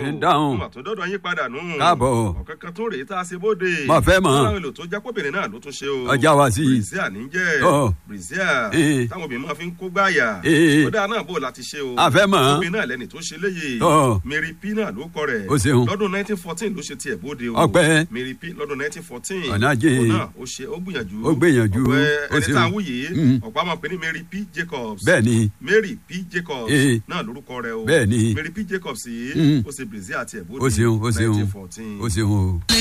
Ń dáhùn. mà tó dọ́dọ̀ yín padà nù. Káàbọ̀. ọ̀kan kan tó rèé tá a ṣe bóde. Mo fẹ́ mọ̀. láwọn èlò tó jẹ́ kóbìnrin náà ló tún ṣe o. Ọjà wá sí i. brazil ní jẹ́ Ọ̀. brazil Eh. táwọn obìnrin máa fi ń kó gbáyà. Eh. ó dáa náà bò láti ṣe o. A fẹ́ mọ̀. obìnrin náà lẹ́ni tó ṣe léyè. Ọ̀. mary p náà ló kọ rẹ̀. Ó ṣeun. lọ́dún nineteen fourteen ló ṣe tiẹ̀ bóde o. Ọpẹ́. mary p lọ́dún nineteen fourteen. Ọ̀nà ajé. òun náà ó ṣe ó gbìyànjú. Ó gbìyànjú. ọ̀pẹ Ó ẹni ṣeun. tá a wú yìí Mm. ọ̀pọ̀ àwọn pè ní mary p jacobs. bẹ́ẹ̀ ni mary p jacobs Eh. náà lórúkọ rẹ̀ o. Bẹ́ẹ̀ ni. mary p jacobs yìí Mm. ó ṣe brazil àti ẹ̀bùn ó ṣeun ó ṣeun nineteen fourteen. ó ṣeun o.